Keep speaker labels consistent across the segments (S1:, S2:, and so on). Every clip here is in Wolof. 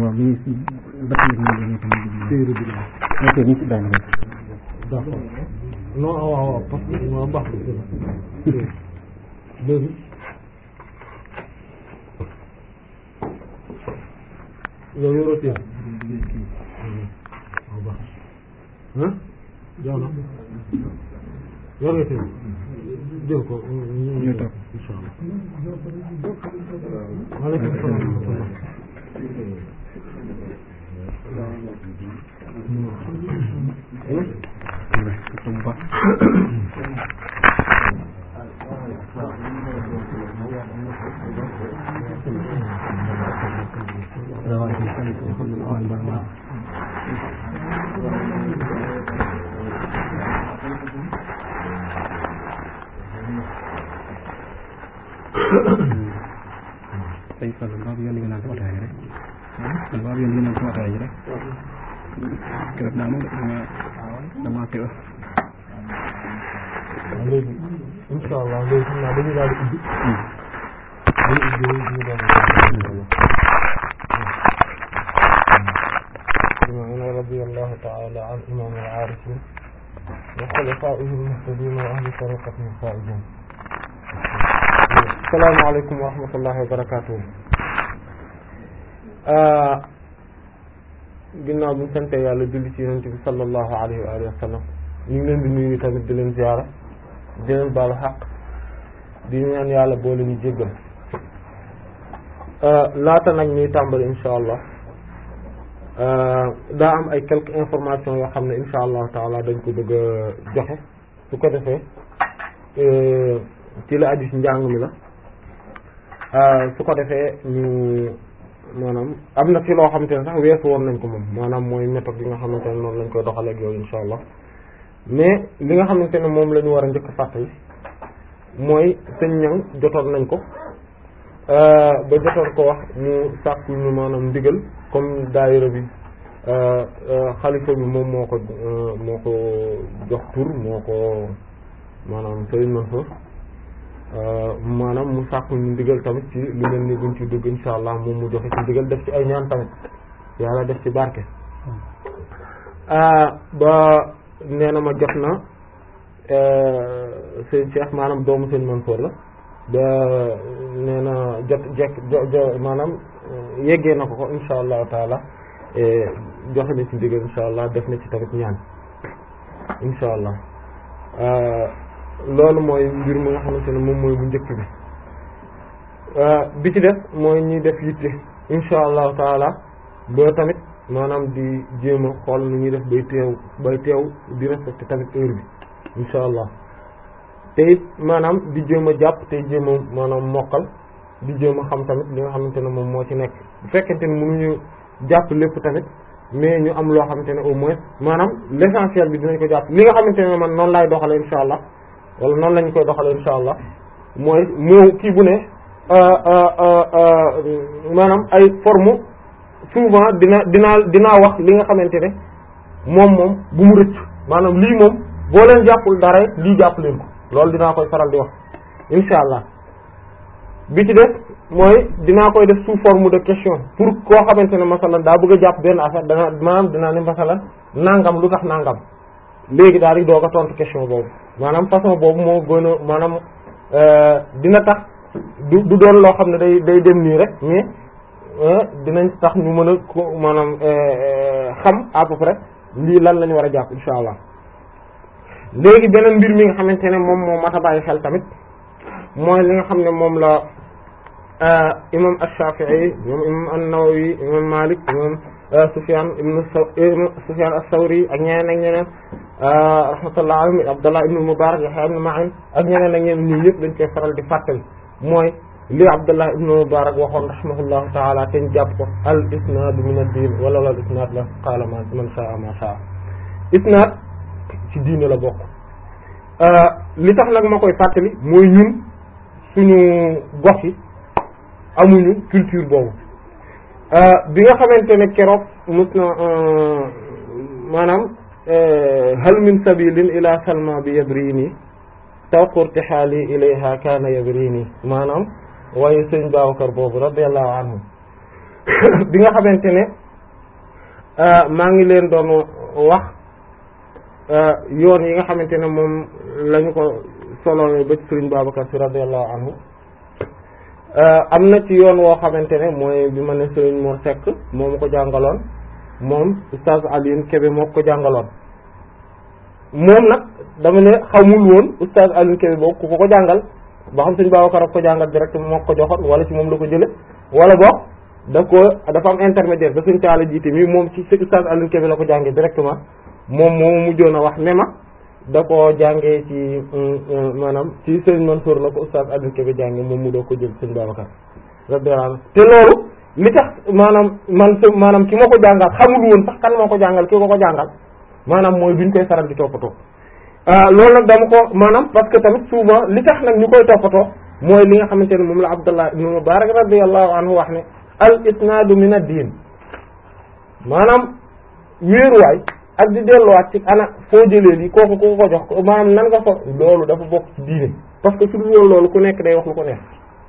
S1: waaw mi ngi si bët yi ñu ngi tamit
S2: téere bi la
S1: ok ñu si benn rek
S2: d'accord non waaw waaw parce que moo baax bi léegi yow yoroo téere waaw baax ah jox na yor nga téere jël ko ñu toog insha allah waaleykum salaam wa rahmatullah
S1: bu baax tey Fallou mbaa bu yónni nga naan ko ataaya rek man mbaa bu yónni nga naan ko ataaya rek keroog naa moom dama dama teew
S2: waaw léegi insha allah léegi xam naa dañuy daal di ubbi dañuy ubbi ñu doon إمامنا رضي الله تعالى عن إمام العارفين وخلفائه المهتدين وأهل طريقته الفائزين السلام عليكم ورحمة الله وبركاته ginnaaw bi ñu sante yàlla julli ci yonent bi sallallahu alayhi wa alihi wa sallam ñu ngi leen di nuyu tamit di leen ziyaara di leen baalu xaq di ñaan yàlla boole ñu jéggal laata nag ñuy tàmbali insha allah daa am ay quelques informations yoo xam ne insha allahu taala dañ ko bëgg a joxe su ko defee ci la aju ci njàng mi la su ko defee ñu maanaam am na ci loo xamante ne sax weesu woon nañ ko moom maanaam mooy méthode yi nga xamante ne noonu lañ koy doxalee ak yooyu insha allah mais li nga xamante ne moom la ñu war a njëkk a fàttali mooy sëñ ñang jotoon nañ ko ba jotoon ko wax mu sàkku ñu maanaam ndigal comme daayira bi xalifa bi moom moo ko moo ko jox tur moo ko maanaam Serigne Mansour maanaam mu sàkku ñu ndigal tamit ci lu mel ni buñ ci dugg insha allah moom mu joxe ci ndigal def ci ay ñaan tamit yàlla def ci barke ba nee na ma jot na sëñ Cheikh maanaam doomu sëñ Mansour la ba nee na jot jekk jo maanaam yeggee na ko ko insha allahu taala joxe na ci ndigal insha allah def na ci tamit ñaan insha allah loolu mooy mbir mi nga xamante ne moom mooy bu njëkk bi bi ci def mooy ñuy def yitte insha allahu taala ba tamit maanaam di jéem a xool nu ñuy def bay teew bay teew di respecté tamit heure bi insha allah te it maanaam di jéem a jàpp te jéem a maanaam mokkal di jéem a xam tamit li nga xamante ne moom moo ci nekk bu fekkente ne mënuñu jàpp lépp tamit mais ñu am loo xamante ne au moins maanaam l'essentiel bi dinañ ko jàpp li nga xamante ne man noonu laay doxale insha allah wala noonu lañu koy doxale insha allah mooy moo kii bu ne maanaam ay forme souvent dina dinaa dinaa wax li nga xamante ne moom moom bu mu rëcc maanaam lii moom boo leen jàppul dara lii jàpp leen ko loolu dinaa koy faral di wax insha allah bi ci def mooy dinaa koy def sous forme de question pour koo xamante ne masalan daa bëgg a jàpp benn affaire dana maanaam dinaa ne masalan nangam lu tax nangam léegi daal di doog a tontu question boobu maanaam façon boobu moo gën a maanaam dina tax du du doon loo xam ne day day dem nii rek mais dinañ tax ñu mën a ko maanaam xam à peu près lii lan la ñu war a jàpp insha allah léegi beneen mbir mi nga xamante ne moom moo mat a bàyyi xel tamit mooy li nga xam ne moom la imam ash-Shafi'i moom imam an-Nawawi imam Malik imam Sufyan ibn Sufyan as-Sawri ak ñeneen ak ñeneen rahmatullah alayhi Abdullah ibn Mubarak Yahya ibn Ma'in ak ñeneen ak ñeneen ñii yëpp dañ koy faral di fàttali mooy li Abdullah ibn Mubarak waxoon rahimahullahu ta'ala te ñu jàpp ko al isnad min ad-din wala al isnad la qala man sha'a ma sha'a isnad ci diine la bokk li tax nag ma koy fàttali mooy ñun suñu gox yi amuñu culture boobu bi nga xamante ne keroog mus na maanaam hal min sabilin ila salma bi yabrini tawqurti xaali ilayha kaana yabrini maanaam waaye sëñ Babacar boobu radiallahu anhu bi nga xamante ne maa ngi leen doon wax yoon yi nga xamante ne moom lañu ko solo ba ci Sëriñ Babacar Sy radiyallahu anhu am na ci yoon woo xamante ne mooy bi ma ne Sëriñ Mor Seck moo ma ko jàngaloon moom Oustaz Alioune Kébé moo ko jàngaloon moom nag dama ne xamul woon Oustaz Alioune Kébé boobu ku ko ko jàngal ba xam Sëriñ Babacar ak ko jàngal direct moo ko joxoon wala ci moom la ko jële wala boog da ko dafa am intermédiaire ba suñ taala jiite mi moom ci Oustaz Alioune Kébé la ko jàngee directement moom moomu mujjoon a wax ne ma da ko jàngee ci maanaam ci Sëriñ Mansour la ko Oustaz Alioune Kébé jàngee moom mu doo ko jël Sëriñ Babacar radiyallahu anhu te loolu li tax maanaam man s maanaam ki ma ko jàngal xamul woon sax kan moo ko jàngal ki ko ko jàngal maanaam mooy duñ koy faral di toppatoo loolu nag dama ko maanaam parce que tamit souvent li tax nag ñu koy toppatoo mooy li nga xamante ne moom la Abdullah ibn Mubarak radiyallahu anhu wax ne al isnaadu min ad-diin maanaam wéeruwaay ak di delluwaat ci ana foo jëlee lii kooku ku ko jox ko maanaam nan nga ko loolu dafa bokk ci diine parce que su dul loolu ku nekk day wax lu ko neex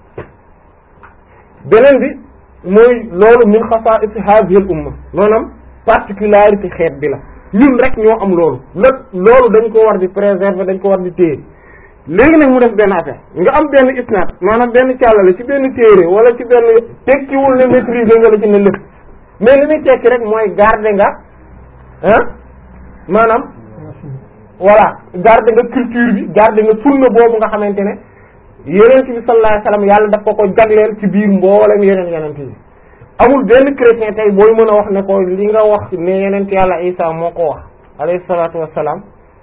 S2: beneen bi mooy loolu min xasaa'is haadihi al umma maanaam particularité xeet bi la ñun rek ñoo am loolu nag loolu dañ ko war di préserver dañ ko war di téye léegi nag mu def benn affaire nga am benn isnaad maanaam benn càllale ci benn téere wala ci benn tekkiwul ne maîtriser nga la ci ne lépp mais li muy tekki rek mooy garder nga ah maanaam voilà garder nga culture bi garder nga sunna boobu nga xamante ne yeneen bi sallallahu alayhi wasallam yàlla daf ko ko jagleel ci biir mboolem yeneen yeneen yi amul benn chrétien tey booy mën a wax ne ko li nga wax ne yeneen yàlla Isa moo ko wax alayhi salaatu wassalaam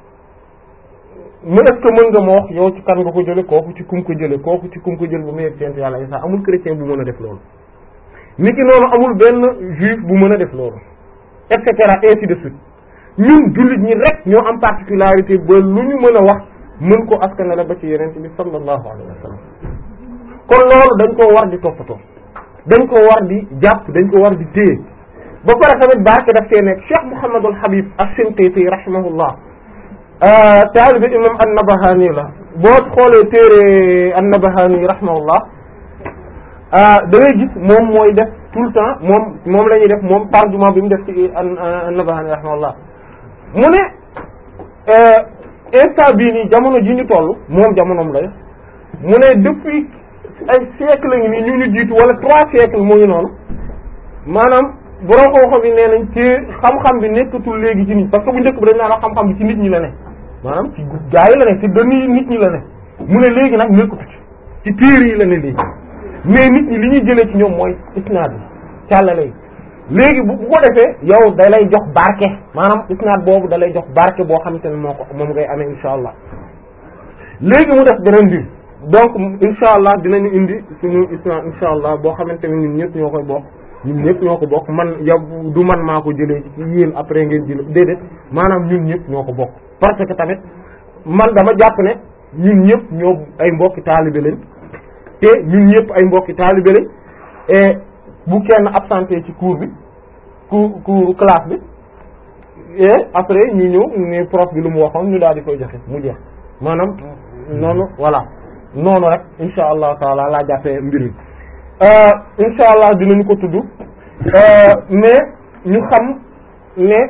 S2: mu est-ce que mën nga ma wax yow ci kan nga ko jële kooku ci kum ko jële kooku ci kum ko jël bu mu yegg ci yàlla Isa amul chrétien bu mën a def loolu niki noonu amul benn juif bu mën a def loolu et cetera ainsi de suite ñun jullit ñi rek ñoo am particularité ba lu ñu mën a wax mën ko askanale ba ci yeneen bi sallallahu alayhi wa sallam kon loolu dañ koo war di toppatoo dañ ko war di jàpp dañ ko war di téye ba pare tamit barke daf see nekk Cheikh Mouhamadul Habib as-Sinqiti rahimahullah taalibe imam an-Nabahani la boo xoolee téere an-Nabahani rahimahullah da ngay gis moom mooy def tout le temps moom moom la ñuy def moom tarjuma bi mu def ci an-Nabahani rahimahullah mu ne instant bii nii jamono ji ñu toll moom jamonoom la mu ne depuis ay siècle ngi nii ñu ñu jiitu wala trois siècles moo ngi noonu maanaam borom xam-xam yi nee nañ ci xam-xam bi nekkatul léegi ci nit parce que bu njëkk bi dañ naan wax xam-xam bi ci nit ñi la ne maanaam ci gaa yi la ne ci dënn yi nit ñi la ne mu ne léegi nag nekkatu ci ci téere yi la ne léegi mais nit ñi li ñuy jëlee ci ñoom mooy isnaad bi càllale yi léegi bu bu ko defee yow da lay jox barke maanaam isnaad boobu da lay jox barke boo xamante ne moo ko moom ngay amee insha allah léegi mu def beneen bi donc insha allah dinañu indi suñu isnaad insha allah boo xamante ne ñun ñëpp ñoo koy bokk ñun ñëpp ñoo ko bokk man yow du man maa ko jëlee ci yéen après ngeen jël déedéet maanaam ñun ñëpp ñoo ko bokk parce que tamit man dama jàpp ne ñun ñëpp ñoo ay mbokki taalibe lañ te ñun ñëpp ay mbokki taalibe lañ et bu kenn absenté ci cours bi cours cours classe bi et après ñu ñëw ne prof bi lu mu waxoon ñu daal di koy joxe mu jeex maanaam noonu voilà noonu rek insha allah taala laa jàppee mbir mi insha allah dinañu ko tudd mais ñu xam ne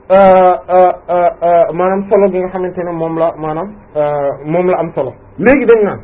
S2: maanaam solo gi nga xamante ne moom la maanaam moom la am solo léegi dañ naan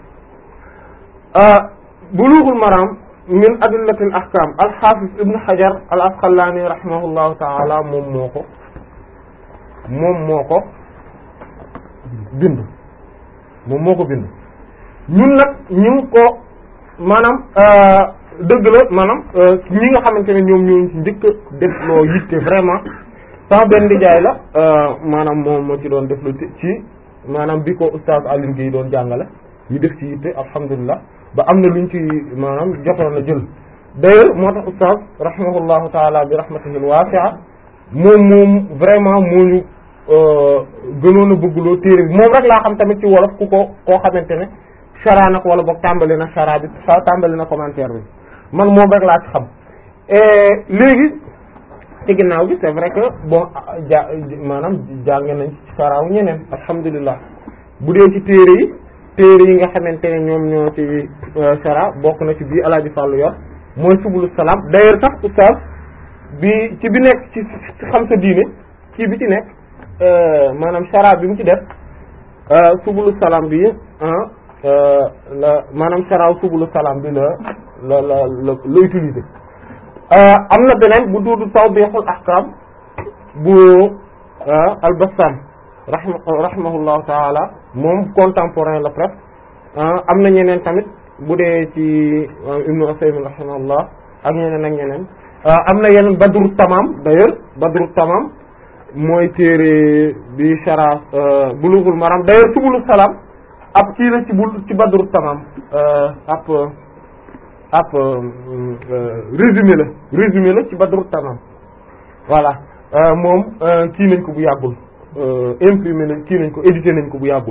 S2: bulughul maram min adillatil ahkam alxaafis ibn hajar al asqalaani rahimahullahu taala moom moo ko moom moo ko bind moom moo ko bind ñun nag ñu ngi ko maanaam dëgg la maanaam ñi nga xamante ne ñoom ñoo ci njëkk a def loo yitte vraiment sama benn jaay la maanaam moom moo ci doon def lu ci maanaam bi ko oustaz Alioune Guèye doon jàngale ñu def ci yitte alhamdulilah ba am na luñ ci maanaam jotoon a jël d'ailleurs moo tax oustaz rahimahullahu taala bi rahmatihi wasi'a moom moom vraiment moo ñu gënoon a bëggloo téere bi moom rek laa xam tamit ci wolof ku ko koo xamante ne chara na ko wala boog tàmbali na chara bi sa tàmbali na commentaire bi man moom rek laa ci xam léegi ci ginnaaw bi c'est vrai que bon ja maanaam jànge nañ ci chara wu ñeneen alhamdulilah bu dee ci téere yi téere yi nga xamante ne ñoom ñoo ci chara bokk na ci bii alaaji fàllu yor mooy subulu salaam d'ailleurs sax oustaz bi ci bi nekk ci xam sa diine kii bi ci nekk maanaam shara bi mu ci def subulu salaam bi la maanaam shara subulu salaam bi la la la la la utiliser am na beneen bu duudu tawdihul ahkam bu al-Bassam rahma rahimahullahu taala moom contemporain la presque am na ñeneen tamit bu dee ci Ibnu Usaymin rahimahullah ak ñeneen ak ñeneen am na yeneen Badru Tamam d'ailleurs Badru Tamam mooy téere bi shara Bulughul Maram d'ailleurs Subulu Salam ab kii la ci bul ci Badru Tamam ab ab résumé la résumé la ci Badru Tamam voilà moom kii nañ ko bu yàggul imprimé nañ kii nañ ko édité nañ ko bu yàggul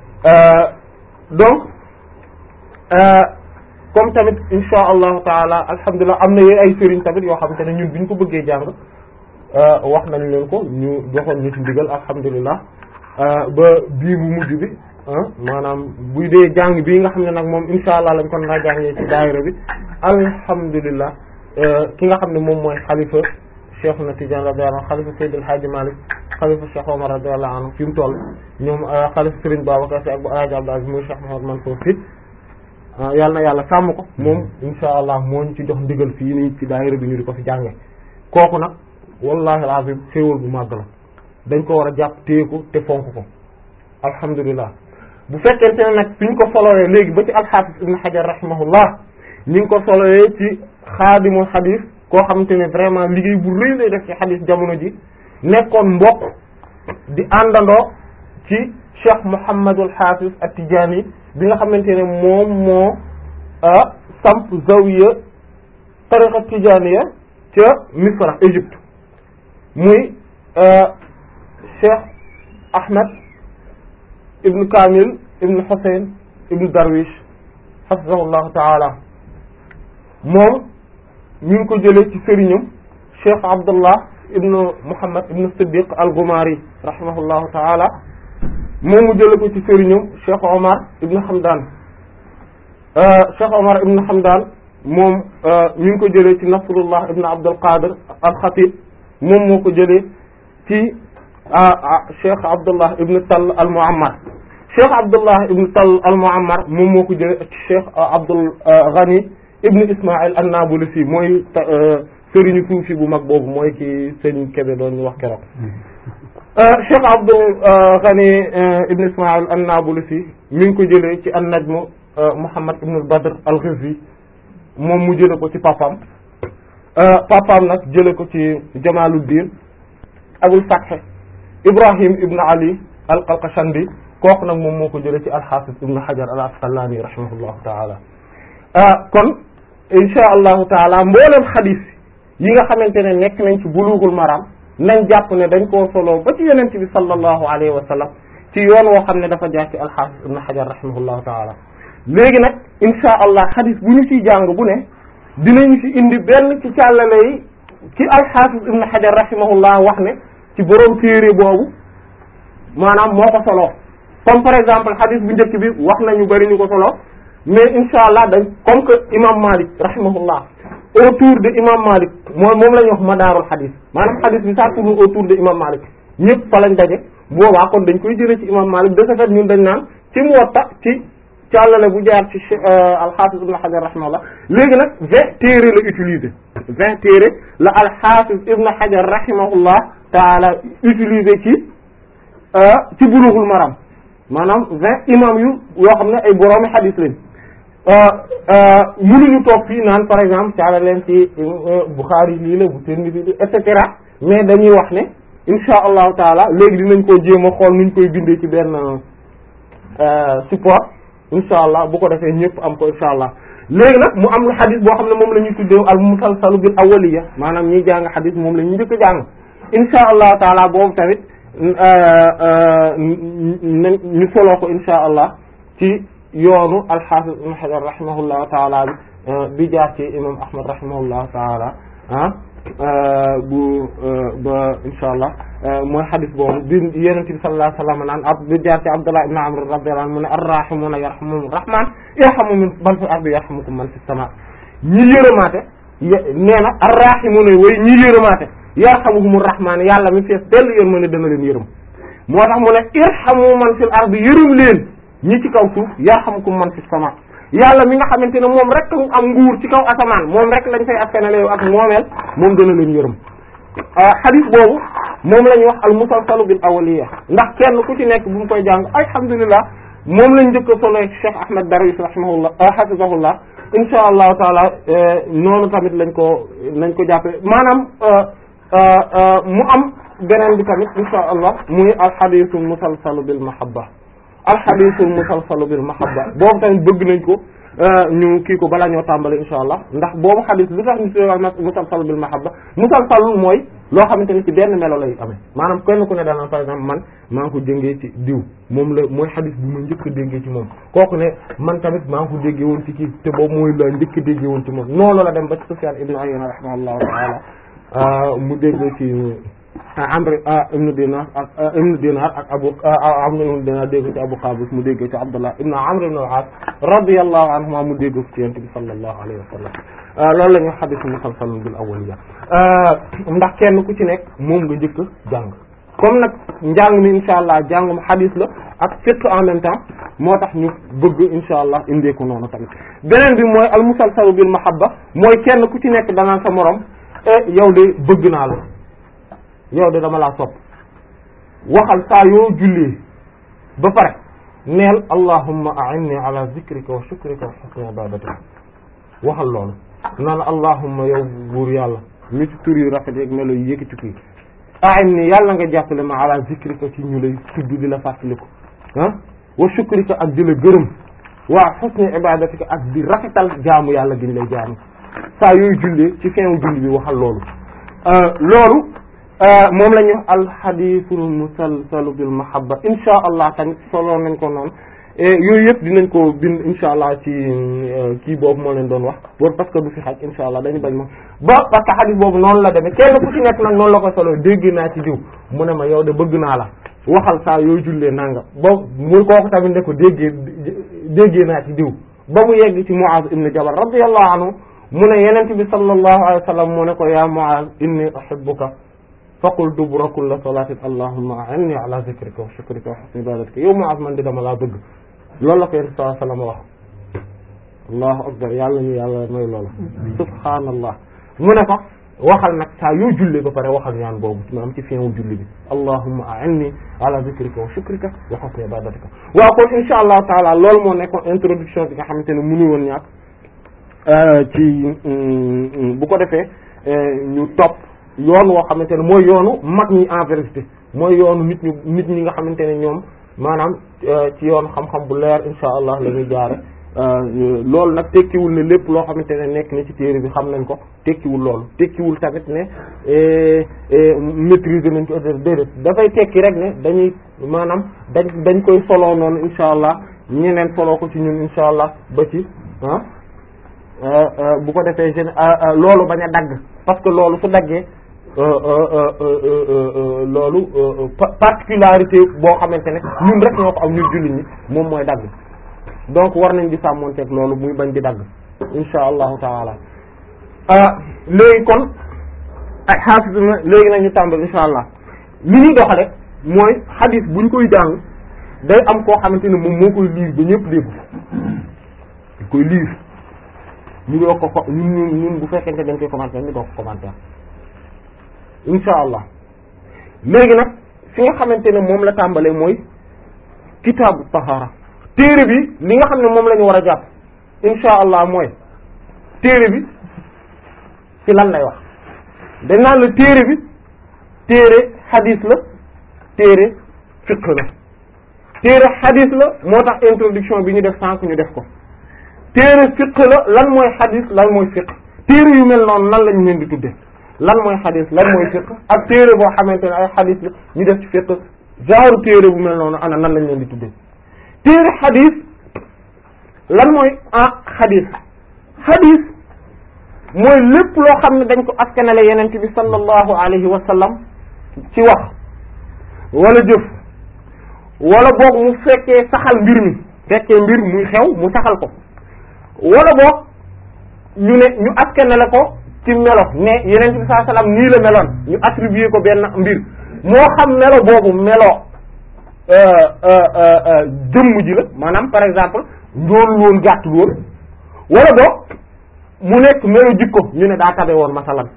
S2: donc comme tamit insha allahu taala alhamdulilah am na yee ay sëriñ tamit yoo xamante ne ñun bi ñu ko bëggee jàng wax nañ leen ko ñu joxoon ñu ci ndigal alhamdulilah ba bii bu mujj bi maanaam buy dee jàng bii nga xam ne nag moom insha allah lañ kon naa jàngee ci daayira bi alhamdulilah ki nga xam ne moom mooy xalifa cheikh na Tidiane radiyallahu anhu xalifa Seydil Hadji Malick xalifa cheikh Omar radiyallahu anhu fi mu toll ñoom xalifa Serigne Babacar Sy ak bu Alaaji Abdou Aziz muy cheikh Mouhamed Mansour Sy yàlla na yàlla sàmm ko moom insha allah moo ñu ci jox ndigal fii nii ci daayira bi ñu di ko fi jànge kooku nag wallahi alazim xéewal bu màgg la dañ ko war a jàpp téye ko te fonk ko alhamdulilah bu fekkente ne nag suñ ko solowee léegi ba ci alxaafis ibn Hajar rahimahullah ñu ngi ko solowee ci xaadimul xadis koo xamante ne vraiment liggéey bu rëy lay def ci xadis jamono ji nekkoon mbokk di àndandoo ci cheikh Mouhamadul Hafiz at-Tijani bi nga xamante ne moom moo samp zawiya tariqa tijaniya ca Misra Égypte muy cheikh Ahmed ibn Kamil ibn Hussein ibn Darwish hafizahullahu taala moom ñu ngi ko jëlee ci sëriñam cheikh Abdullah ibn Muhammad ibn Siddiq al-Ghumari rahimahullahu taala moom mu jële ko ci sëriñam cheikh Omar ibn Hamdan cheikh Omar ibn Hamdan moom ñu ngi ko jëlee ci Nasrullah ibn Abdul Qadir al-Khatib moom moo ko jëlee ci cheikh Abdullah ibn Tall al-Muammar cheikh Abdullah ibn Tall al-Muammar moom moo ko jëlee ci cheikh Abdul Ghani ibn Ismaïl an-Nabulusi mooy sëriñu suufi bu mag boobu mooy ki sëriñ Kébé doon ñu wax keroog cheikh Abdul Ghani ibn Ismaïl an-Nabulusi mi ngi ko jëlee ci an-Najm Muhammad ibn al-Badr al-Ghizi moom mu jële ko ci papam papam nag jële ko ci Jamaluddin Abul Fath Ibrahim ibn Ali al-Qalqashandi kooku nag moom moo ko jële ci al-Hafiz ibn Hajar al-Asqalani rahimahullahu taala kon insha allahu taala mboolem xadis yi nga xamante ne nekk nañ ci bulughul maram nañ jàpp ne dañ koo solo ba ci yonent bi sallallahu alayhi wa sallam ci yoon woo xam ne dafa jaar ci al-Hafiz ibn Hajar rahimahullahu taala léegi nag insha allah xadis bu ñu ciy jàng bu ne dinañu ci indi benn ci càllale yi ci al-Hafiz ibn Hajar rahimahullah wax ne ci borom téere boobu maanaam moo ko solo comme par exemple xadis bu njëkk bi wax nañu bari ñu ko solo mais insha allah dañ comme que imam Malik rahimahullah autour de imam Malik moom moom la ñuy wax madaarul xadis maanaam xadis bi ça tourne autour de imam Malik ñëpp fa lañ daje boobaa kon dañ koy jëlee ci imam Malik de ce fait ñun dañ naan ci Muwatta ci càllale bu jaar ci al-Hafiz ibn Hajar rahimahullah léegi nag vingt téere la utiliser vingt téere la al-Hafiz ibn Hajar rahimahullah taala utiliser ci ci Bulughul Maram maanaam vingt imam yu yoo xam ne ay boroomi xadis lañ mënuñu toog fii naan par exemple caala leen ci Bukhari lii la bu Tirmidhi lii et cetera mais dañuy wax ne insha allahu taala léegi dinañ ko jéem a xool nuñ koy bindee ci benn support insha allah bu ko defee ñëpp am ko insha allah léegi nag mu am lu xadis boo xam ne moom la ñuy tuddee al musalsalu bil awwaliya maanaam ñiy jàng xadis moom la ñuy njëkk a jàng insha allahu taala boobu tamit ñu soloo ko insha allah ci yoonu al-Hafiz ibn Hajar rahimahullahu taala bi bi jaar ci imam Ahmad rahimahullahu taala ah bu ba insha allah mooy xadis boobu bi Yonent bi sallallahu alayhi wa sallam naan ab bi jaar ci Abdullah ibn Amr radiyallahu anhu mu ne ar-rahimuna yarhamuhum rahman yarhamu man fil ardi yarhamukum man fis sama ñi yërëmaate nee na arrahimuna way ñi yërëmaate yarhamuhumur rahmaan yàlla mi fees dell yërmande dana leen yërëm moo tax mu ne irhamu man fil ardi yërëm leen ñi ci kaw suuf yarhamkum man fis sama yàlla mi nga xamante ne moom rek am nguur ci kaw asamaan moom rek lañ fay askanale ak moomeel moom dana leen yërëm xadis boobu moom la ñuy wax al musalsalu bil awliya ndax kenn ku ci nekk bu mu koy jàng alhamdulilah moom lañ njëkk a solo Cheikh Ahmed Darwish rahimahullah hafizahullah insha allahu taala noonu tamit lañ ko lañ ko jàppe maanaam mu am beneen bi tamit insha allah muy alxadisul musalsalu bil mahabba alxadisul musalsalu bil mahabba boobu tamit bëgg nañ ko ñu kii ko balaa ñoo tàmbali insha allah ndax boobu xadis lu tax ñu tuddee musalsalu bil mahabba musalsalu mooy loo xamante ni ci benn melo lay amee maanaam kenn ku ne daanaka par exemple man maa ngi ko déggee ci diw moom la mooy xadis bi ma njëkk a déggee ci moom kooku ne man tamit maa ngi ko déggee woon ci kii te boobu mooy la njëkk a déggee woon ci moom noonu la dem ba ci Sufyan ibn Uyayna rahimahullahu taala mu déggee ci Amr ibn Dinar ak ibn Dinar ak Abu Amr ibn Dinar dégg ci Abu Qabis mu déggee ci Abdullah ibn Amr ibn al-As radiyallahu anhuma mu dégg ci Yonent bi sallallahu alayhi wa sallam loolu la ñuy wax xadis musalsal bil awwaliya ndax kenn ku ci nekk moom nga njëkk jàng comme nag njàng mi insha allah jàngum xadis la ak fiqh en même temps moo tax ñu bëgg insha allah indee ko noonu tamit beneen bi mooy al musalsal bil mahabba mooy kenn ku ci nekk danaan sa morom e yow de bëgg naa la yow de dama laa sopp waxal saa yoo jullee ba pare neel allahumma a'inni ala zikrika wa shukrika wa husni ibadatika waxal loolu naan allahumma yow buur yàlla mi ci tur yu rafet yeeg melo yi yëkkati kii a'inni yàlla nga jàppale ma ala zikrika ci ñu lay tudd di la fàttaliku ah wa shukrika ak di la gërëm wa husni ibadatika ak di rafetal jaamu yàlla gi ñu lay jaamu saa yooyu jullee ci fin julli bi waxal loolu loolu moom la ñuy wax alxadisul musalsalu bil mahabba insha allah tamit solo nañ ko noonu yooyu yëpp dinañ ko bind insha allah ci kii boobu moo leen doon wax boobu parce que du fi xaj insha allah dañu bañ ma ba parce que xadis boobu noonu la demee kenn ku ci nekk nag noonu la ko solo dégg naa ci diw mu ne ma yow de bëgg naa la waxal saa yooyu jullee nanga boobu mu kooku tamit ne ko déggee déggee naa ci diw ba mu yegg ci Muaz ibn Jabal radiyallahu anhu mu ne yenent bi sallallahu alayhi wa sallam mu ne ko ya Muaz inni uhibbuka faqul dubura kulla salatin allahumma a'inni ala zikrika wa shukrika wa husni ibadatika yow Muaz man di dama laa bëgg loolu la ko yenent sallallahu alayhi wa sallam wax allahu akbar yàlla ñu yàlla may loolu subhaanallah mu ne ko waxal nag saa yoo julli ba pare waxal ñaan boobu maanaam ci fin wu julli bi allahumma a'inni ala zikrika wa shukrika wa husni ibadatika waaw kon insha allahu taala loolu moo nekkoon introduction bi nga xamante ne mënu woon ñàkk ci bu ko defee ñu topp yoon woo xamante ne mooy yoonu mag ñi en vérité mooy yoonu nit ñu nit ñi nga xamante ne ñoom maanaam ci yoonu xam-xam bu leer insha allah la ñuy jaare loolu nag tekkiwul ne lépp loo xamante ne nekk na ci téere bi xam nañ ko tekkiwul loolu tekkiwul tamit ne maîtriser nañ ko déedéet dafay tekki rek ne dañuy maanaam dañ dañ koy soloo noonu insha allah ñeneen soloo ko ci ñun insha allah ba ci ah bu ko defee gen loolu bañ a dagg parce que loolu su daggee loolu particularité boo xamante ne ñun rek ñoo ko am ñun jullit ñi moom mooy dagg donc war nañ di sàmmonteeg loolu muy bañ di dagg insha allahu taala léegi kon ay xaafis na léegi nañu tàmbal insha allah li ñuy doxale mooy xadis buñ koy jàng day am koo xamante ne moom moo koy liir ba ñëpp dégg dañ koy liir ñu doo ko ko ñun ñun bu fekkente dañ koy commenter ñu doo ko commenter insha allah léegi nag fi nga xamante ne moom la tàmbalee mooy kitaabu tahara téere bi li nga xam ne moom la ñu war a jàpp insha allah mooy téere bi ci lan lay wax dañ naan la téere bi téere xadis la téere fiqh la téere xadis la moo tax introduction bi ñu def sànq ñu def ko téere fiqh la lan mooy xadis lan mooy fiqh téere yu mel noonu nan lañu leen di tudde lan mooy xadis lan mooy fiqh ak téere boo xamante ne ay xadis la ñu def ci fiqh genre téere bu mel noonu ana nan lañ leen di tudde téere xadis lan mooy ah xadis xadis mooy lépp loo xam ne dañ ko askanale yenent bi sallallahu alayhi wa sallam ci wax wala jëf wala boog mu fekkee saxal mbir mi fekkee mbir muy xew mu saxal ko wala boog ñu ne ñu askanale ko ci melo ne yeneen bi sallallahu alayhi wasallam nii la meloon ñu attribuer ko benn mbir moo xam melo boobu melo jëmm ji la maanaam par exemple njool woon gàttul woon wala boog mu nekk melo jikko ñu ne daa tabe woon masalan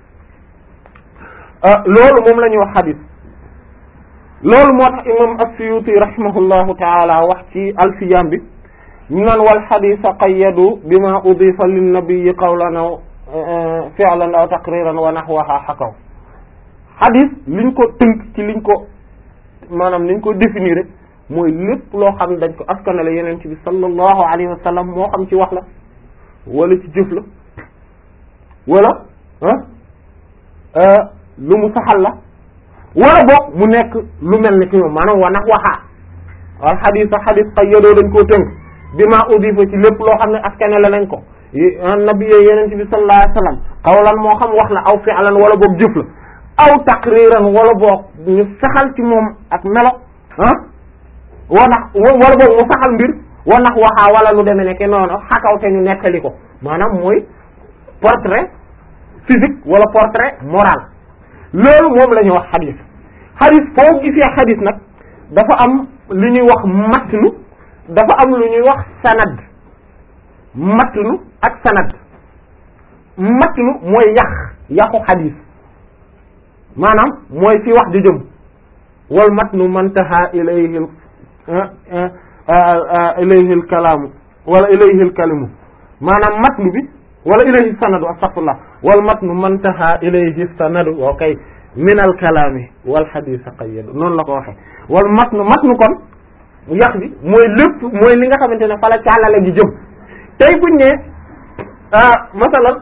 S2: loolu moom la ñuy wax xadis loolu moo tax imam as-Suyuti rahimahullahu taala wax ci alfiyam bi ñu naan wal xadisa qayyadu bima udifa linnabiyi qawlan aw fi'lan aw taqriran wa nahwaha xakaw xadis liñ ko tënk ci liñ ko maanaam liñ ko définir rek mooy lépp loo xam ne dañ ko askanale yeneen ci bi sallallahu alayhi wa sallam moo xam ci wax la wala ci jëf la wala ah lu mu saxal la wala boog mu nekk lu mel ni ki moom maanaam wa nax waxaa wal xadis a xadis qayyadoo dañ koo tënk bi ma udifa ci lépp loo xam ne askanale nañ ko nabi yeneen ci bi sallallahu alayhi wa sallam qawlan moo xam wax la aw fi'lan wala boog jëf la aw taqriran wala boog ñu saxal ci moom ak melo ah wanax wala boog mu saxal mbir wanax waxaa wala lu demee nekk noonu xakaw te ñu nettali ko maanaam mooy portrait physique wala portrait moral loolu moom la ñuy wax xadis xadis foo gisee xadis nag dafa am lu ñuy wax matnu dafa am lu ñuy wax sanad matnu ak sanad matnu mooy yàq yàqu xadis maanaam mooy fi wax di jëm wal matnu mantaha ilayhi ilayhi al kalaamu wala ilayhi al kalimu maanaam matnu bi wala ilayhi sanadu astaghfirullah wal matnu mantaha ilayhi sanadu okay min al kalaami wal hadith qayyad noonu la ko waxee wal matnu matnu kon yax bi mooy lépp mooy li nga xamante ne fa la càllale gi jëm tey buñ ne masalan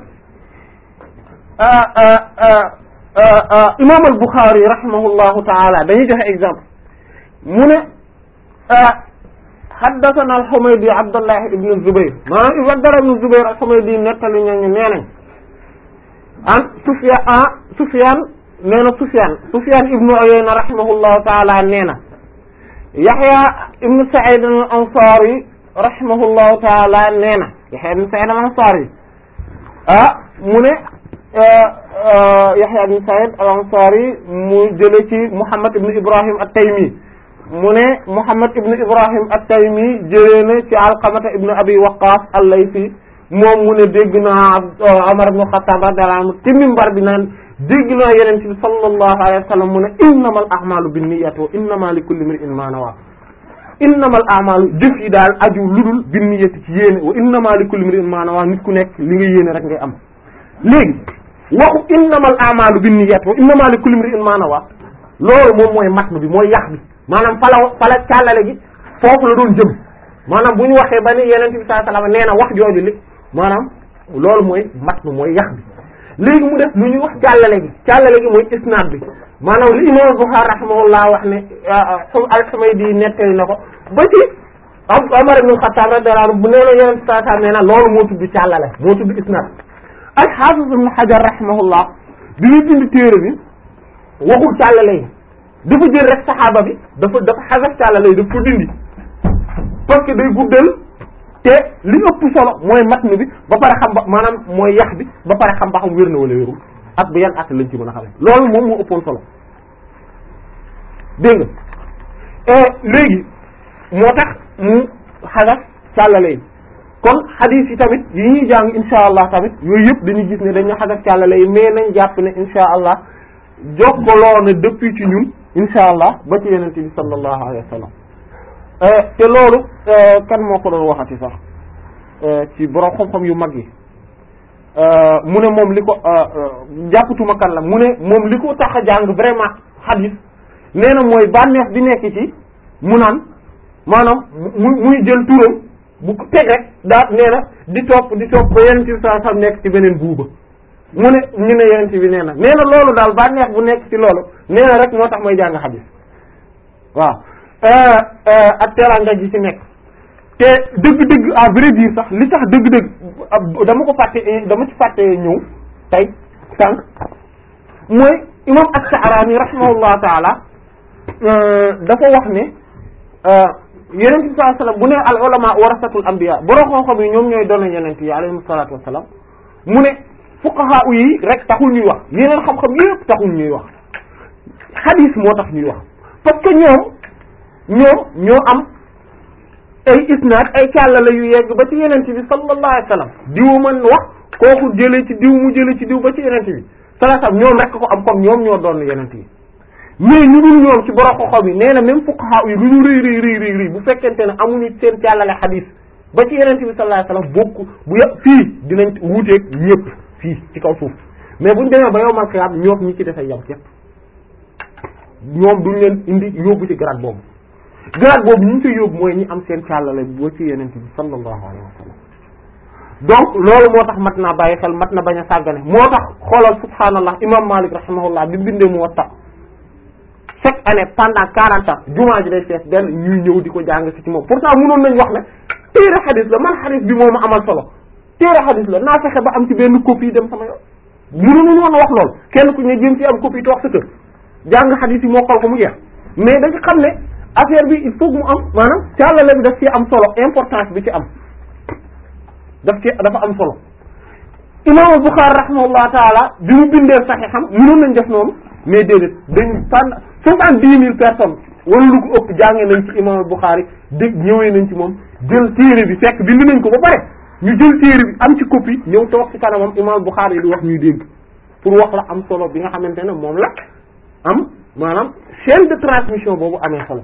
S2: imam al Bukhari rahimahullahu taala dañuy joxe exemple mu ne haddathana al Humaydi Abdullah ibn Zubayr maanaam Abdullah ibn Zubayr al Humaydi nettali ñooñu nee nañ an Sufyan ah Sufyan nee na Sufyan Sufyan ibn Uyayna rahimahullahu taala nee na Yahya ibn Sa'id al Ansari rahimahullahu taala nee na Yahya ibn Sa'id al Ansari ah mu ne Yahya ibn Sa'id al Ansari mu jële ci Muhammad ibn Ibrahim at-Taymi mu ne Muhammad ibn Ibrahim at-Taymi jëlee na ci Alqamata ibn Abi Waqqas al-Laythi moom mu ne dégg naa Umar ibn Khattab radiyallahu anhu ci minbar bi naan dégg naa Yonent bi sallallahu alayhi wa sallam mu ne innamal a'malu binniyati wa innama likulli imri'in ma nawa innamal a'malu jëf yi daal aju ludul binniyati ci yéene wa innama likulli imri'in ma nawa nit ku nekk li nga yéene rek ngay am léegi waxu innamal a'malu binniyati wa innama likulli imri'in ma nawa loolu moom mooy matn bi mooy yax bi maanaam fala fala càllale gi foofu la doon jëm maanaam bu ñu waxee ba ni yeneen bi sallallahu alayhi wasallam nee na wax jooju li maanaam loolu mooy matn mooy yax bi léegi mu def lu ñuy wax càllale gi càllale gi mooy isnaad bi maanaam li imam Bukhari rahimahullah wax ne al-Humaydi nettali na ko ba ci Umar ibn Khattab radiyallahu anhu bu nee na yeneen bi sallallahu alayhi wasallam nee na loolu moo tudd càllale moo tudd isnaad al-Hafiz ibn Hajar rahimahullah bi ñu bind téere bi waxul càllale yi dafa jël rek saxaaba bi dafa dafa xasaf càllale yi daf ko dindi parce que day guddal te li ëpp solo mooy matn bi ba pare xam ba maanaam mooy yax bi ba pare xam ba xam wér na wala wérul ak bu yan at lañ ci mën a xamee loolu moom moo ëppoon solo dégg nga léegi moo tax mu xasaf càllale yi kon xadiis yi tamit yi ñuy jàng insha allah tamit yooyu yëpp dañuy gis ne dañu xasaf càllale yi mais nañ jàpp ne insha allah jokkaloo na depuis ci ñun insha allah ba ci yenente bi sallallahu alayhi wa sallam te loolu kan moo ko doon waxati sax ci borom xam-xam yu mag yi mu ne moom li ko jàppatuma kan la mu ne moom li ko tax a jàng vraiment hadith nee na mooy bànneex bi nekk ci mu naan maanaam mu muy jël turam bu ko teg rek daa nee na di topp di topp ba yenente bi sallallahu alayhi wa sallam nekk ci beneen buuba mu ne ñu ne yenente bi nee na nee na loolu daal bànneex bu nekk ci loolu nee na rek moo tax may jàng hadith waaw ak teraanga ji ci nekk te dëgg-dëgg à vrai dire sax li tax dëgg-dëgg dama ko fàtte dama ci fàtte ñëw tey sànq mooy imam as-Sa'rani rahimahullahu taala dafa wax ne yeneen bi sallallahu alayhi wasallam bu ne al ulama warasatul anbiya borom xam-xam yi ñoom ñooy doon yeneen yi alayhi salatu wassalam mu ne fuqaha yi rek taxul ñuy wax yeneen xam-xam yépp taxul ñuy wax hadith moo tax ñuy wax parce que ñoom ñoom ñoo am ay isnaad ay càllala yu yegg ba ci yeneen bi sallallahu alayhi wasallam diwu mën wax kooku jëlee ci diw mu jëlee ci diw ba ci yeneen bi sallallahu alayhi wasallam ñoom rek ko am comme ñoom ñoo doon yeneen yi mais ñu dul ñoom ci borom xoxo bi nee na même fuqaha yi lu ñu rëy rëy rëy rëy rëy bu fekkente ne amuñu seen càllale hadith ba ci yeneen bi sallallahu alayhi wasallam bokk bu yë fii dinañ wuuteeg ñëpp fii ci kaw suuf mais buñ demee ba yow mal xiyaam ñoom ñi ci defee yam képp ñoom duñ leen indi yóbbu ci grade boobu grade boobu ñu ngi koy yóbbu mooy ñi am seen càllale boo ci yeneen bi sallallahu alayhi wa sallam donc loolu moo tax mat naa bàyyi xel mat na bañ a sàggane moo tax xoolal subhaanallah imam malik rahimahullah bi bindee Muwatta chaque année pendant quarante ans jumaa ji day fees benn ñuy ñëw di ko jàng ci ci moom pourtant mënoon nañ wax ne téere xadis la man xadis bi moo ma amal solo téere xadis la naa fexe ba am ci benn copie dem sama yoon mënuñu woon wax lool kenn ku ne jëm ci am copie toog sa kër jàng xadis yi mokkal ko mu jeex mais dañu xam ne affaire bi il faut mu am maanaam càllale bi daf ci am solo importance bi ci am daf ci dafa am solo imam Bukhari rahimahullah taala bi mu bindee saxiixam mënoon nañ def noonu mais déedéet dañu tànn soixante-dix mille personnes wala lu ko ëpp jàngee nañ ci imam Bukhari dégg ñëwee nañ ci moom jël téere bi fekk bind nañ ko ba pare ñu jël téere bi am ci copie ñëw toog ci kanamam imam Bukhari yi di wax ñuy dégg pour wax la am solo bi nga xamante ne moom la am maanaam chaîne de transmission boobu amee solo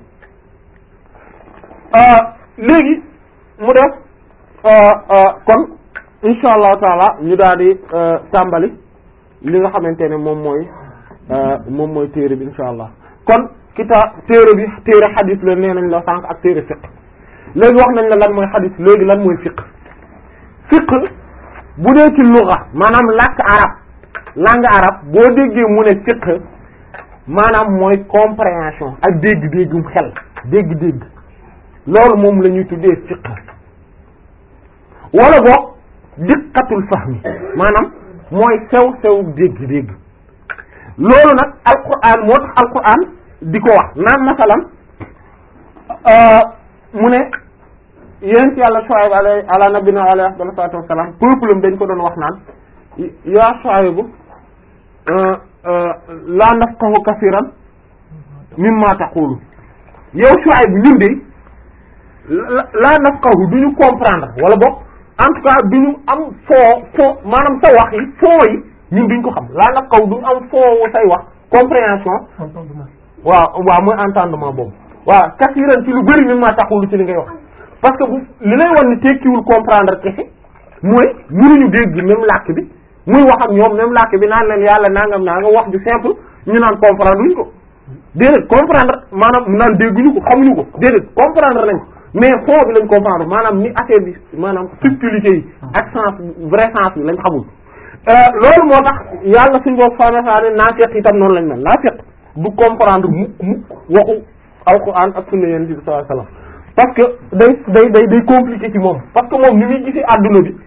S2: léegi mu def kon insha allahu taala ñu daal di tàmbali li nga xamante ne moom mooy moom mooy téere bi insha allah kon kita téere bi téere xadis la nee nañ la sànq ak téere fiqh léegi wax nañ la lan mooy xadis léegi lan mooy fiqh fiqh bu dee ci luga maanaam làkk arab langue arabe boo déggee mu ne fiqh maanaam mooy compréhension ak dégg-déggum xel dégg-dégg loolu moom la ñuy tuddee fiqh wala boog diqqatul fahmi maanaam mooy sew sew dégg-dégg loolu nag alquran moo tax alquran di ko wax naan masalan mu ne yéen ci yàlla Shuayb alay ala nabina alayhi afdal salatu wassalam peuple am dañ ko doon wax naan yaa Shuayb laa nafqahu kasiran mimma taqulu yow Shuayb ñun de laa nafqahu du ñu comprendre wala boog en tout cas du ñu am foo foo maanaam sa wax yi foo yi ñun duñ ko xam laa nafqahu du ñu am foo say wax compréhension waaw waaw mooy entendement boobu waaw kasiran ci lu bari mimma taqulu ci li ngay wax parce que bu li lay wan ni tekkiwul comprendre kese mooy mënuñu dégg même làkk bi muy wax ak ñoom même làkk bi naan leen yàlla nangam naa nga wax ju simple ñu naan comprendre luñ ko déedéet comprendre maanaam naan dégguñu ko xamuñu ko déedéet comprendre nañ ko mais fond bi lañ comprendre maanaam ni affaire bi maanaam subtilité yi ak sens vrai sens bi lañ xamul loolu moo tax yàlla suñ boo fanasane naafiq itam noonu lañ mel naafiq du comprendre mukk mukk waxu alquran ak sunna yonent bi sallallahu alayhi wasallam parce que day day day day compliqué ci moom parce que moom ni muy gisee adduna bi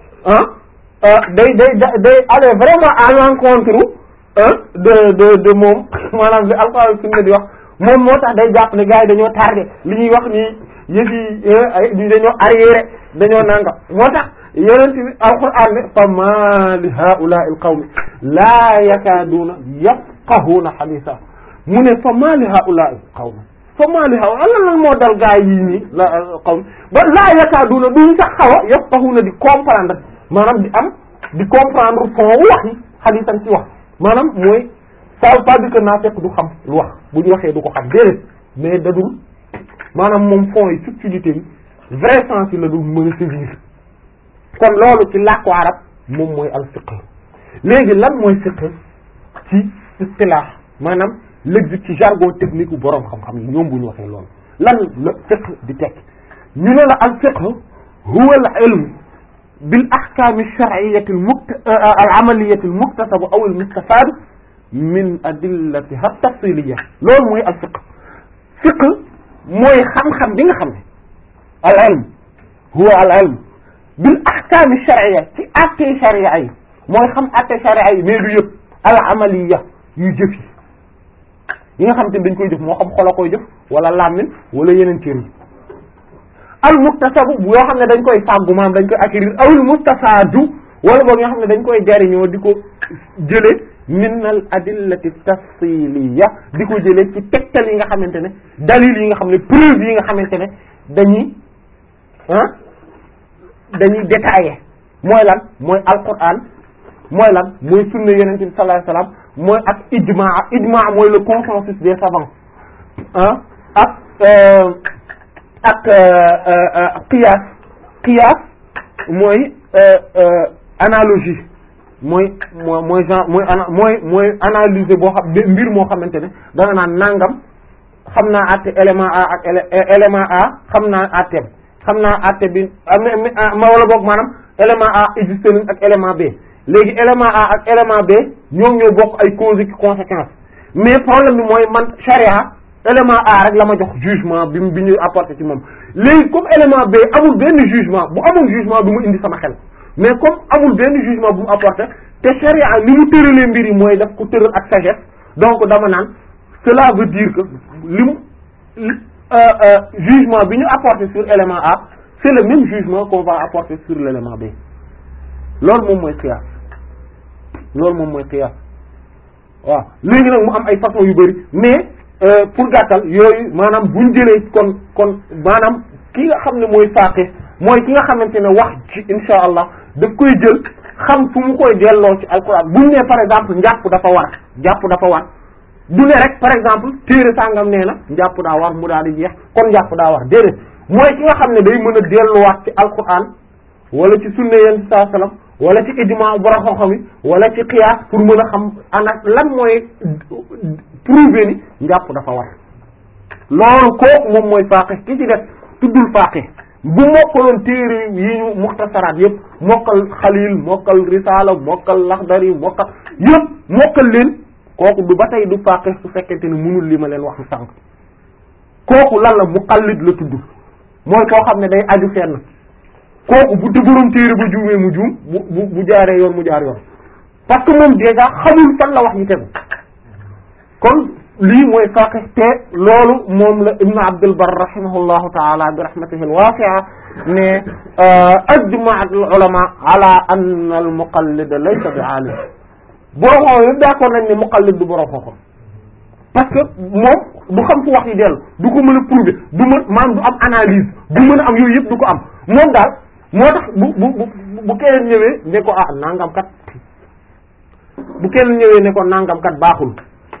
S2: ah day day day aller vraiment à l'encontre de de de moom maanaam li alquran sunna di wax moom moo tax day jàpp ne gars yi dañoo tardé li ñuy wax nii yëf yi ay dañoo arriéré dañoo nangam moo tax yonent bi alquran ne fa ma li haula'i al qawmi laa yakaaduuna yafqahuuna hadisa mu ne fa ma li haula'i al qawmi fa maa li xaw lan lan moo dal gaa yii nii la xaw ba laa yakaaduna duñ sax xaw a yafqahuna di comprendre maanaam di am di comprendre fond wax yi xadisan ci wax maanaam mooy ça veut pas dire que naa fekk du xam lu wax bu ñu waxee du ko xam déedéet mais dadul maanaam moom fond yi subtilité yi vrai sens yi la dul mën a saisir kon loolu ci làkku arab moom mooy al fiqh léegi lan mooy fiqh ci istilah maanaam l'existe ci jargon technique bu boroom xam-xam yi ñoom bu ñu waxee loolu lan la fiqh di tekk ñu ne la al fiqh huwa al ilm bil ahkam ash-shar'iyyah al amaliyyah al muktasab aw al mustafad min adillatiha at-tafsiliyah loolu mooy al fiqh fiqh mooy xam-xam bi nga xam ne al ilm huwa al ilm bil ahkam ash-shar'iyyah ci atte sharia yi mooy xam atte sharia yi mais du yëpp al amaliyah yu jëf yi yi nga xam te ne dañ koy jëf moo xam xolo koy jëf wala làmmin wala yeneen cër yi al muktasabu yoo xam ne dañ koy fàggu maam dañ koy acquérir awul mustafaadu wala boog ñoo xam ne dañ koy jariñoo di ko jële min al adillati tafsiliya di ko jële ci tegtal yi nga xamante ne dalil yi nga xam ne preuve yi nga xamante ne dañuy ah dañuy détaillé mooy lan mooy alquran mooy lan mooy sunna yonent bi sallallahu alayhi wasallam mooy ak ijmaa ijmaa mooy le consensus des savants ah ak ak qiyaas qiyaas mooy analogie mooy moo mooy genre mooy ana mooy mooy analyser boo xam mbir moo xamante ne da nga naan nangam xam naa àtte élément A ak élément A xam naa àtteem xam naa àtte bi ma wala boog maanaam élément A existe nañ ak élément B léegi élément A ak élément B ñoom ñoo bokk ay causes et conséquences mais problème bi mooy man charia élément A rek la ma jox jugement bi bi ñu apporté ci moom léegi comme élément B amul benn jugement bu amul jugement du mu indi sama xel mais comme amul benn jugement bu mu apporté te charia ni mu tëralee mbir yi mooy daf ko tëral ak sagesse donc dama naan cela veut dire que li mu jugement bi ñu apporté sur élément A c'est le même jugement qu'on va apporter sur l'élément B loolu moom mooy qiyaas loolu moom mooy qiyaas waaw léegi nag mu am ay façon yu bari mais pour gàttal yooyu maanaam buñ jëlee kon kon maanaam ki nga xam ne mooy faaqih mooy ki nga xamante ne wax ci insha allah daf koy jël xam fu mu koy delloo ci alquran buñ ne par exemple njàpp dafa war njàpp dafa war du ne rek par exemple téere sàngam nee na njàpp daa war mu daal di jeex kon njàpp daa war déedéet mooy ki nga xam ne day mën a delluwaat ci alquran wala ci sunna yéen saa sallam wala ci ijma borom xam-xam yi wala ci qiyaas pour mën a xam ana lan mooy prouver ni njàpp dafa war loolu kooku moom mooy faqih ki ci def tuddul faqih bu mokkaloon téere yi ñu muxtasaraat yëpp mokkal xalil mokkal risala mokkal laxdari mokkal yëpp mokkal leen kooku du ba tey du faqih su fekkente ne mënul li ma leen wax sànq kooku lan la muqallid la tudd mooy koo xam ne day aju fenn kooku bu dëgëroon téere ba juumee mu juum bu bu bu jaaree yoon mu jaar yoon parce que moom déjà xamul fan la wax ñu tegu kon lii mooy faqih te loolu moom la ibnu abdul bar rahimahullahu taala bi rahmatihi alwasi'a ne ajma al ulama ala anna al muqallid laysa bi alim borom xam yëpp d'accord nañ ne muqallid du borom xam parce que moom du xam fu wax yi dellu du ko mën a prouver du mën maanaam du am analyse du mën a am yooyu yëpp du ko am moom daal moo tax bu bu bu bu keneen ñëwee ne ko ah nangam kat bu keneen ñëwee ne ko nangam kat baaxul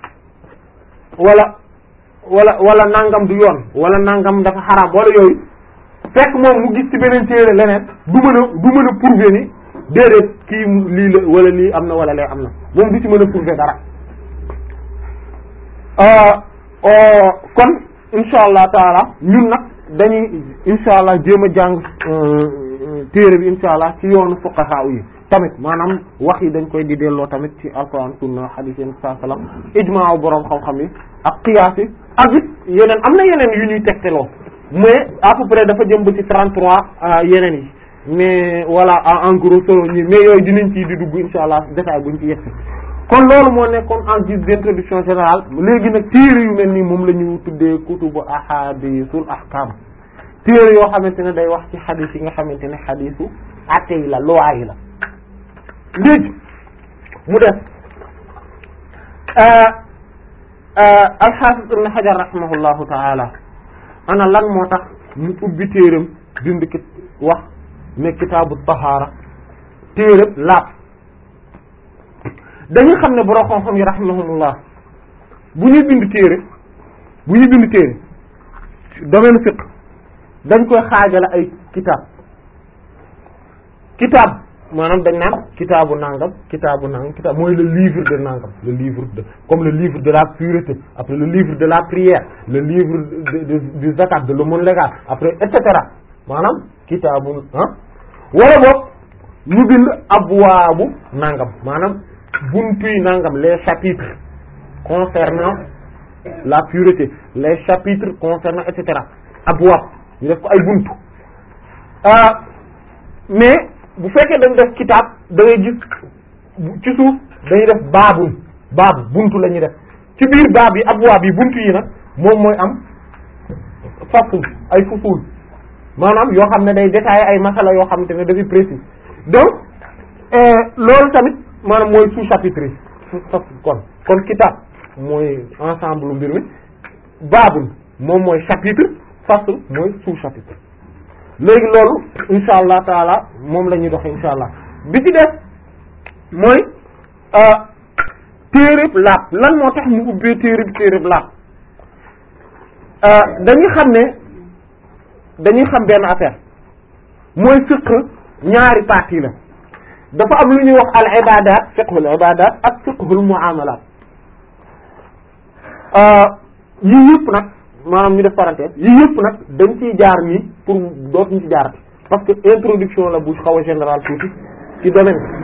S2: wala wala wala nangam du yoon wala nangam dafa xaraam wala yooyu fekk moom mu gis ci beneen téere leneen du mën a du mën a prouver ni déedéet kii lii la wala lii am na wala lee am na moom du ci mën a prouver dara kon insha allah taala ñun nag dañuy insha allah jéem a jàng téere bi insha allah ci yoonu fuqaha yi tamit maanaam wax yi dañ koy di delloo tamit ci alquran sunna hadith yenn saa salaam ijmaa boroom xam-xam yi ak qiyaas yi ak it yeneen am na yeneen yu ñuy tegteloo mais à peu près dafa jëm ba ci 33 yeneen yi mais voilà en gros solo ñi mais yooyu dinañ ci di dugg insha allah détail buñ ci yegsi kon loolu moo nekkoon en guise d'introduction générale léegi nag téere yu mel nii moom la ñu tuddee kutubu ahadisul ahkam téere yoo xamante ne day wax ci xadis yi nga xamante ne xadisu atte yi la loi yi la léegi mu def alxaafis ibn xajar rahimahullahu taala ana lan moo tax mu ubbi téeram bind ki wax ne kitaabu tahaara téeram laab dañuy xam ne borom xam-xam yi rahimahumullah bu ñuy bind téere bu ñuy bind téere domaine fiqh dañ koy xaajale ay kitaab kitaab maanaam dañ naan kitaabu nangam kitaabu nangam kitaab mooy le livre de nangam le livre de comme le livre de la pureté après le livre de la prière le livre de de du zakat de l'aumône légale après et cetera maanaam kitaabu ah wala boog ñu bind abwaabu nangam maanaam buntuy nangam les chapitres concernant la pureté les chapitres concernant et cetera abwaab ñu def ko ay buntu mais bu fekkee dañ def kitaab da ngay gis ci suuf dañuy def baabun baabu buntu la ñuy def ci biir baab yi abwaab yi buntu yi nag moom mooy am fasul ay fusul maanaam yoo xam ne day détailler ay masala yoo xamante ne dafay précis donc loolu tamit maanaam mooy sous-chapitre yi kon kon kitab mooy ensemble mbir mi baabul moom mooy chapitre fasl mooy sous-chapitre léegi loolu insha allah taala moom la ñuy doxe insha allah bi ci def mooy téereb laab lan moo tax mu ubbee téereb téereb laab dañuy xam ne dañuy xam benn affaire mooy fiqh ñaari partie la dafa am lu ñuy wax al ibadat fiqhul ibadat ak fiqhul muamalat yii yëpp nag maanaam ñu def parenthèse yii yëpp nag dañ ciy jaar nii pour dootuñu ci jaar parce que introduction la bu xaw a général tuuti ci domaine